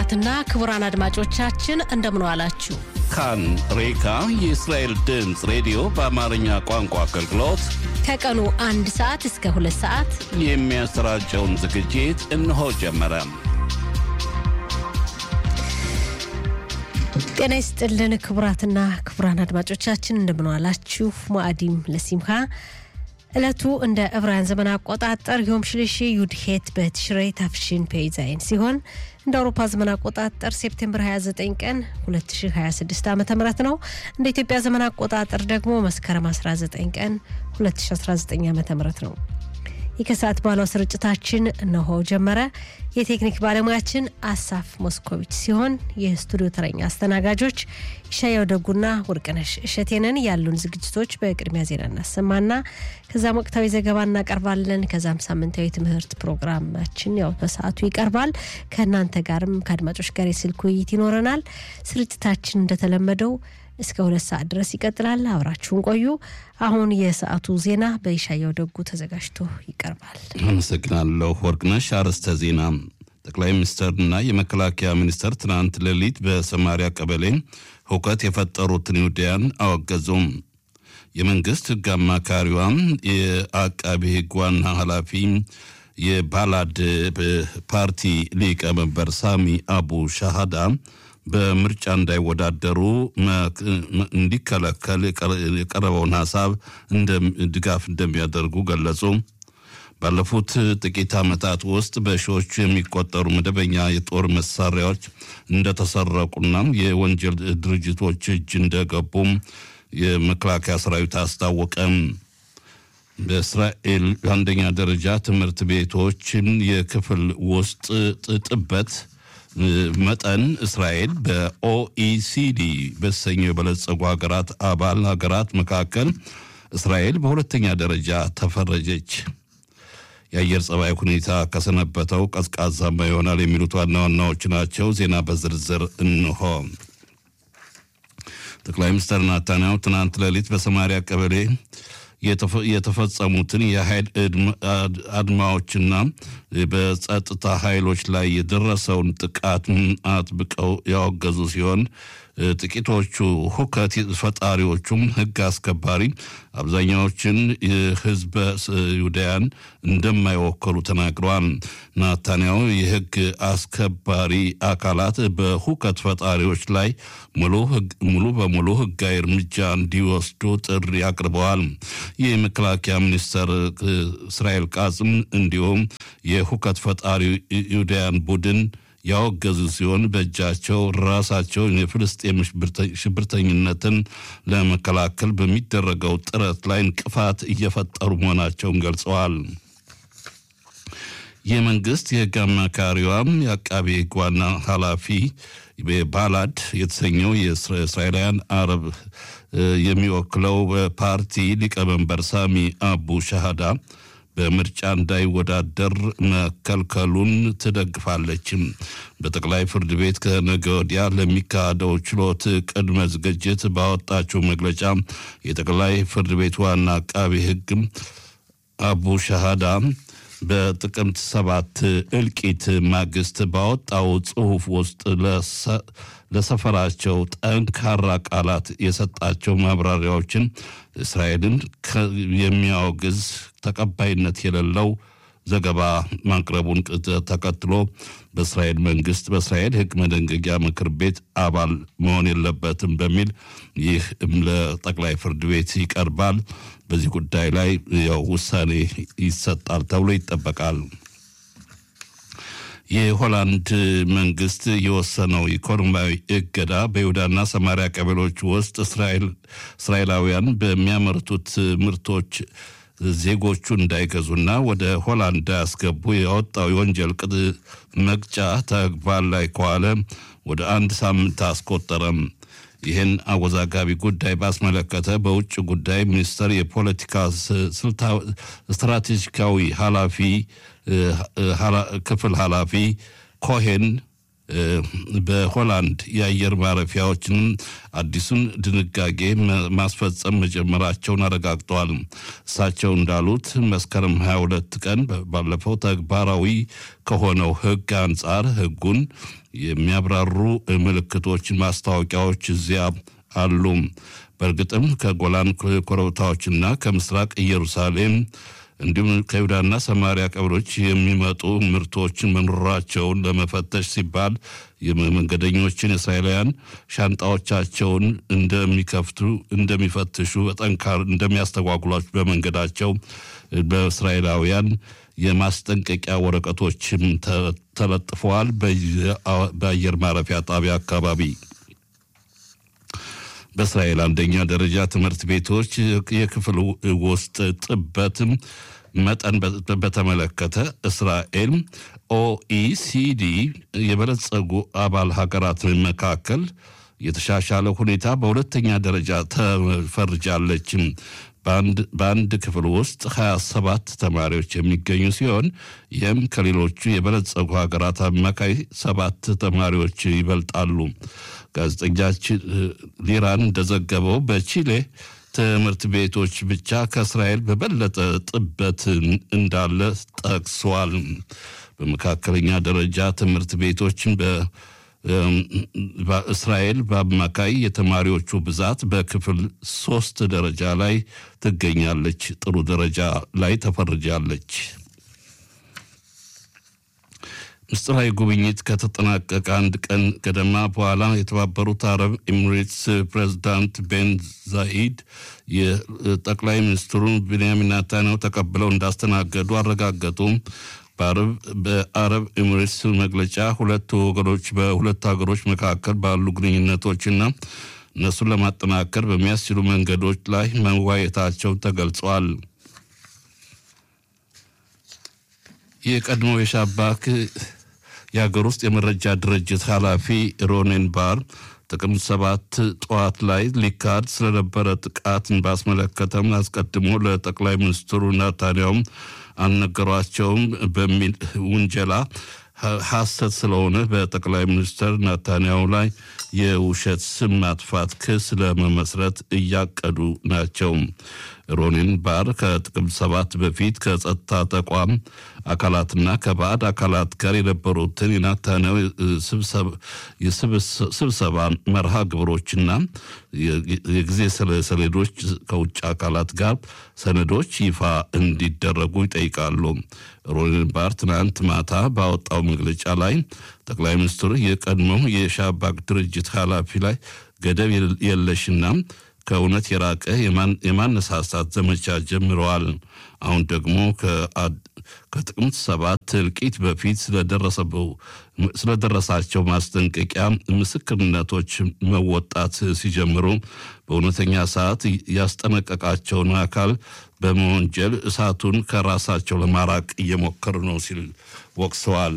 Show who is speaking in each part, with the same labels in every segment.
Speaker 1: ክቡራትና ክቡራን አድማጮቻችን እንደምን ዋላችሁ።
Speaker 2: ካን ሬካ የእስራኤል ድምፅ ሬዲዮ በአማርኛ ቋንቋ አገልግሎት
Speaker 1: ከቀኑ አንድ ሰዓት እስከ ሁለት ሰዓት
Speaker 2: የሚያሰራጨውን ዝግጅት እነሆ ጀመረ።
Speaker 1: ጤና ይስጥልን ክቡራትና ክቡራን አድማጮቻችን እንደምን ዋላችሁ። ሙአዲም ለሲምካ ዕለቱ እንደ ዕብራውያን ዘመን አቆጣጠር ዮም ሽልሺ ዩድሄት በትሽረይ ታፍሽን ፔይዛይን ሲሆን እንደ አውሮፓ ዘመን አቆጣጠር ሴፕቴምበር 29 ቀን 2026 ዓ ም ነው። እንደ ኢትዮጵያ ዘመን አቆጣጠር ደግሞ መስከረም 19 ቀን 2019 ዓ ም ነው። ይህ ከሰዓት በኋላው ስርጭታችን እነሆ ጀመረ። የቴክኒክ ባለሙያችን አሳፍ ሞስኮቪች ሲሆን የስቱዲዮ ተረኛ አስተናጋጆች ይሻያው ደጉና ወርቅነሽ እሸቴንን። ያሉን ዝግጅቶች በቅድሚያ ዜና እናሰማና ከዛም ወቅታዊ ዘገባ እናቀርባለን። ከዛም ሳምንታዊ ትምህርት ፕሮግራማችን ያው በሰዓቱ ይቀርባል። ከእናንተ ጋርም ከአድማጮች ጋር የስልክ ውይይት ይኖረናል። ስርጭታችን እንደተለመደው እስከ ሁለት ሰዓት ድረስ ይቀጥላል። አብራችሁን ቆዩ። አሁን የሰዓቱ ዜና በይሻያው ደጉ ተዘጋጅቶ ይቀርባል።
Speaker 2: አመሰግናለሁ ወርቅነሽ። አርዕስተ ዜና ጠቅላይ ሚኒስትርና የመከላከያ ሚኒስትር ትናንት ሌሊት በሰማሪያ ቀበሌ ሁከት የፈጠሩትን ይሁዳያን አወገዙም። የመንግስት ሕግ አማካሪዋም የአቃቢ ሕግ ዋና ኃላፊ የባላድ ፓርቲ ሊቀመንበር ሳሚ አቡ ሻሃዳ በምርጫ እንዳይወዳደሩ እንዲከለከል የቀረበውን ሀሳብ ድጋፍ እንደሚያደርጉ ገለጹ። ባለፉት ጥቂት ዓመታት ውስጥ በሺዎቹ የሚቆጠሩ መደበኛ የጦር መሳሪያዎች እንደተሰረቁና የወንጀል ድርጅቶች እጅ እንደገቡም የመከላከያ ሰራዊት አስታወቀም። በእስራኤል አንደኛ ደረጃ ትምህርት ቤቶችን የክፍል ውስጥ ጥበት መጠን እስራኤል በኦኢሲዲ በተሰኘው የበለጸጉ ሀገራት አባል ሀገራት መካከል እስራኤል በሁለተኛ ደረጃ ተፈረጀች። የአየር ጸባይ ሁኔታ ከሰነበተው ቀዝቃዛማ ይሆናል የሚሉት ዋና ዋናዎች ናቸው። ዜና በዝርዝር እንሆ። ጠቅላይ ሚኒስትር ናታንያሁ ትናንት ሌሊት በሰማሪያ ቀበሌ የተፈጸሙትን የኃይል አድማዎችና በጸጥታ ኃይሎች ላይ የደረሰውን ጥቃት አጥብቀው ያወገዙ ሲሆን ጥቂቶቹ ሁከት ፈጣሪዎቹም ሕግ አስከባሪ አብዛኛዎችን ህዝበ ይሁዳያን እንደማይወከሉ ተናግረዋል። ናታንያሁ የሕግ አስከባሪ አካላት በሁከት ፈጣሪዎች ላይ ሙሉ በሙሉ ሕጋዊ እርምጃ እንዲወስዱ ጥሪ አቅርበዋል። የመከላከያ ሚኒስትር እስራኤል ቃጽም እንዲሁም የሁከት ፈጣሪ ይሁዳያን ቡድን ያወገዙ ሲሆን በእጃቸው ራሳቸውን የፍልስጤም ሽብርተኝነትን ለመከላከል በሚደረገው ጥረት ላይ እንቅፋት እየፈጠሩ መሆናቸውን ገልጸዋል። የመንግስት የህግ አማካሪዋም የአቃቤ ህግ ዋና ኃላፊ ባላድ የተሰኘው የእስራኤላውያን አረብ የሚወክለው ፓርቲ ሊቀመንበር ሳሚ አቡ ሻሃዳ በምርጫ እንዳይወዳደር መከልከሉን ትደግፋለችም። በጠቅላይ ፍርድ ቤት ከነገ ወዲያ ለሚካሄደው ችሎት ቅድመ ዝግጅት ባወጣችው መግለጫ የጠቅላይ ፍርድ ቤት ዋና አቃቢ ህግ አቡ ሻሃዳ በጥቅምት ሰባት እልቂት ማግስት ባወጣው ጽሑፍ ውስጥ ለሰፈራቸው ጠንካራ ቃላት የሰጣቸው ማብራሪያዎችን እስራኤልን የሚያወግዝ ተቀባይነት የሌለው ዘገባ ማቅረቡን ተከትሎ በእስራኤል መንግስት በእስራኤል ህግ መደንገጊያ ምክር ቤት አባል መሆን የለበትም በሚል ይህ ለጠቅላይ ፍርድ ቤት ይቀርባል። በዚህ ጉዳይ ላይ ያው ውሳኔ ይሰጣል ተብሎ ይጠበቃል። የሆላንድ መንግስት የወሰነው ኢኮኖሚያዊ እገዳ በይሁዳና ሰማሪያ ቀበሌዎች ውስጥ እስራኤላውያን በሚያመርቱት ምርቶች ዜጎቹ እንዳይገዙና ወደ ሆላንድ እንዳያስገቡ ያወጣው የወንጀል ቅጥ መቅጫ ተግባር ላይ ከዋለ ወደ አንድ ሳምንት አስቆጠረም። ይህን አወዛጋቢ ጉዳይ ባስመለከተ በውጭ ጉዳይ ሚኒስቴር የፖለቲካ ስትራቴጂካዊ ኃላፊ ክፍል ኃላፊ ኮሄን በሆላንድ የአየር ማረፊያዎችን አዲሱን ድንጋጌ ማስፈጸም መጀመራቸውን አረጋግጠዋል። እሳቸው እንዳሉት መስከረም 22 ቀን ባለፈው ተግባራዊ ከሆነው ሕግ አንጻር ሕጉን የሚያብራሩ ምልክቶች፣ ማስታወቂያዎች እዚያ አሉ። በእርግጥም ከጎላን ኮረብታዎችና ከምስራቅ ኢየሩሳሌም እንዲሁም ከይሁዳና ሰማሪያ ቀበሌዎች የሚመጡ ምርቶችን መኖራቸውን ለመፈተሽ ሲባል የመንገደኞችን እስራኤላውያን ሻንጣዎቻቸውን እንደሚከፍቱ እንደሚፈትሹ በጠንካር እንደሚያስተጓጉሏቸው በመንገዳቸው በእስራኤላውያን የማስጠንቀቂያ ወረቀቶችም ተለጥፈዋል። በአየር ማረፊያ ጣቢያ አካባቢ በእስራኤል አንደኛ ደረጃ ትምህርት ቤቶች የክፍል ውስጥ ጥበትም መጠን በተመለከተ እስራኤል ኦኢሲዲ የበለጸጉ አባል ሀገራት መካከል የተሻሻለ ሁኔታ በሁለተኛ ደረጃ ተፈርጃለች። በአንድ ክፍል ውስጥ 27 ተማሪዎች የሚገኙ ሲሆን ይህም ከሌሎቹ የበለጸጉ ሀገራት አማካይ ሰባት ተማሪዎች ይበልጣሉ። ጋዜጠኛችን ሊራን እንደዘገበው በቺሌ ትምህርት ቤቶች ብቻ ከእስራኤል በበለጠ ጥበት እንዳለ ጠቅሷል። በመካከለኛ ደረጃ ትምህርት ቤቶችን በእስራኤል በአማካይ የተማሪዎቹ ብዛት በክፍል ሶስት ደረጃ ላይ ትገኛለች። ጥሩ ደረጃ ላይ ተፈርጃለች። ምስጢራዊ ጉብኝት ከተጠናቀቀ አንድ ቀን ገደማ በኋላ የተባበሩት አረብ ኤሚሬትስ ፕሬዚዳንት ቤን ዛኢድ የጠቅላይ ሚኒስትሩን ቢንያሚን ኔታንያሁ ተቀብለው እንዳስተናገዱ አረጋገጡ። በአረብ ኤሚሬትስ መግለጫ ሁለቱ ወገኖች በሁለቱ ሀገሮች መካከል ባሉ ግንኙነቶችና እነሱን ለማጠናከር በሚያስችሉ መንገዶች ላይ መዋየታቸው ተገልጿል። የቀድሞው የሻባክ የሀገር ውስጥ የመረጃ ድርጅት ኃላፊ ሮኔን ባር ጥቅምት ሰባት ጠዋት ላይ ሊካሄድ ስለነበረ ጥቃትን ባስመለከተም አስቀድሞ ለጠቅላይ ሚኒስትሩ ናታንያውም አልነገሯቸውም በሚል ውንጀላ ሐሰት ስለሆነ በጠቅላይ ሚኒስትር ናታንያሁ ላይ የውሸት ስም ማጥፋት ክስ ለመመስረት እያቀዱ ናቸው። ሮኒን ባር ከጥቅምት ሰባት በፊት ከጸጥታ ተቋም አካላትና ከባዕድ አካላት ጋር የነበሩትን የናታንያሁ ስብሰባ መርሃ ግብሮችና የጊዜ ሰሌዶች ከውጭ አካላት ጋር ሰነዶች ይፋ እንዲደረጉ ይጠይቃሉ። ሮኒን ባር ትናንት ማታ ባወጣው መግለጫ ላይ ጠቅላይ ሚኒስትሩ የቀድሞው የሻባክ ድርጅት ኃላፊ ላይ ገደብ የለሽና ከእውነት የራቀ የማነሳሳት ዘመቻ ጀምረዋል። አሁን ደግሞ ከጥቅምት ሰባት እልቂት በፊት ስለደረሳቸው ማስጠንቀቂያ ምስክርነቶች መወጣት ሲጀምሩ በእውነተኛ ሰዓት ያስጠነቀቃቸውን አካል በመወንጀል እሳቱን ከራሳቸው ለማራቅ እየሞከሩ ነው ሲል ወቅሰዋል።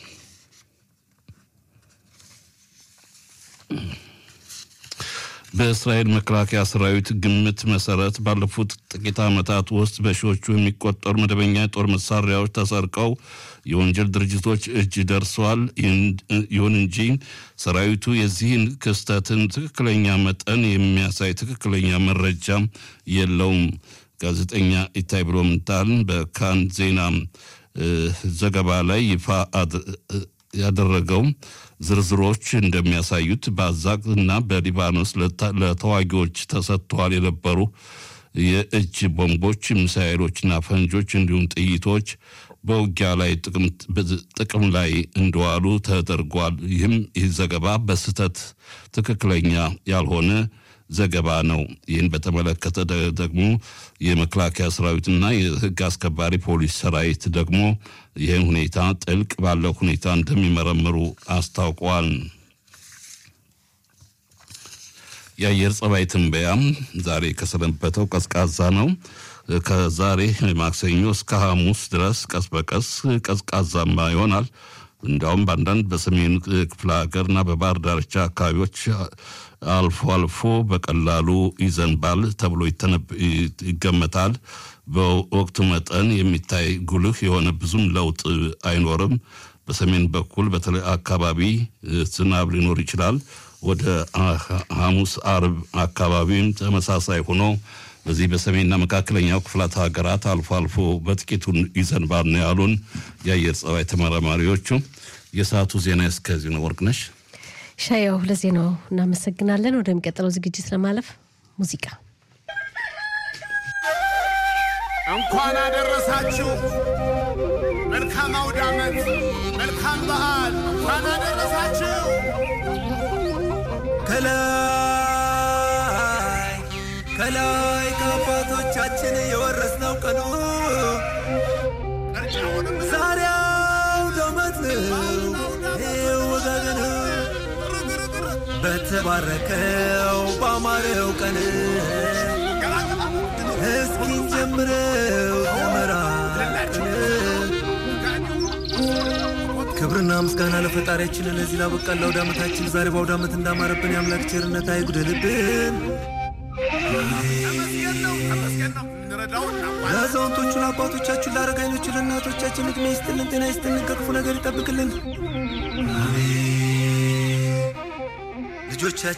Speaker 2: በእስራኤል መከላከያ ሰራዊት ግምት መሰረት ባለፉት ጥቂት ዓመታት ውስጥ በሺዎቹ የሚቆጠሩ መደበኛ የጦር መሳሪያዎች ተሰርቀው የወንጀል ድርጅቶች እጅ ደርሰዋል። ይሁን እንጂ ሰራዊቱ የዚህን ክስተትን ትክክለኛ መጠን የሚያሳይ ትክክለኛ መረጃ የለውም። ጋዜጠኛ ኢታይ ብሎምንታል በካን ዜና ዘገባ ላይ ይፋ ያደረገው ዝርዝሮች እንደሚያሳዩት በአዛቅ እና በሊባኖስ ለተዋጊዎች ተሰጥተዋል የነበሩ የእጅ ቦምቦች፣ ሚሳኤሎችና ፈንጆች እንዲሁም ጥይቶች በውጊያ ላይ ጥቅም ላይ እንደዋሉ ተደርጓል። ይህም ይህ ዘገባ በስህተት ትክክለኛ ያልሆነ ዘገባ ነው። ይህን በተመለከተ ደግሞ የመከላከያ ሰራዊትና የሕግ አስከባሪ ፖሊስ ሰራዊት ደግሞ ይህን ሁኔታ ጥልቅ ባለው ሁኔታ እንደሚመረምሩ አስታውቀዋል። የአየር ጸባይ ትንበያም ዛሬ ከሰነበተው ቀዝቃዛ ነው። ከዛሬ ማክሰኞ እስከ ሐሙስ ድረስ ቀስ በቀስ ቀዝቃዛማ ይሆናል። እንዲያውም በአንዳንድ በሰሜን ክፍለ ሀገርና በባህር ዳርቻ አካባቢዎች አልፎ አልፎ በቀላሉ ይዘንባል ተብሎ ይገመታል። በወቅቱ መጠን የሚታይ ጉልህ የሆነ ብዙም ለውጥ አይኖርም። በሰሜን በኩል በተለይ አካባቢ ዝናብ ሊኖር ይችላል። ወደ ሐሙስ አርብ አካባቢም ተመሳሳይ ሆኖ በዚህ በሰሜንና መካከለኛው ክፍላት ሀገራት አልፎ አልፎ በጥቂቱ ይዘንባል ነው ያሉን የአየር ጸባይ ተመራማሪዎቹ። የሰዓቱ ዜና እስከዚህ ነው። ወርቅነሽ
Speaker 1: ሻያው ለዜናው እናመሰግናለን። ወደሚቀጥለው ዝግጅት ለማለፍ ሙዚቃ
Speaker 3: እንኳን አደረሳችሁ። መልካም አውደ ዓመት፣ መልካም በዓል። እንኳን አደረሳችሁ።
Speaker 4: ከላይ ከላይ ከአባቶቻችን የወረስነው ቀኑ ዛሬ አውደ ዓመት ነው። ይኸው ወጋገን በተባረከው ባማረው ቀን እስኪን ጀምረው ተመራቅን ክብርና ምስጋና ለፈጣሪያችን ለዚህ ላበቃን ለአውደ ዓመታችን ዛሬ በአውደ ዓመት እንዳማረብን የአምላክ ቸርነት አይጉደልብን። ለአዛውንቶቹ ለአባቶቻችን፣ ለአረጋይኖቹ፣ ለእናቶቻችን ዕድሜ ይስጥልን፣ ጤና ይስጥልን፣ ከክፉ ነገር ይጠብቅልን። አሜን። ልጆቻችን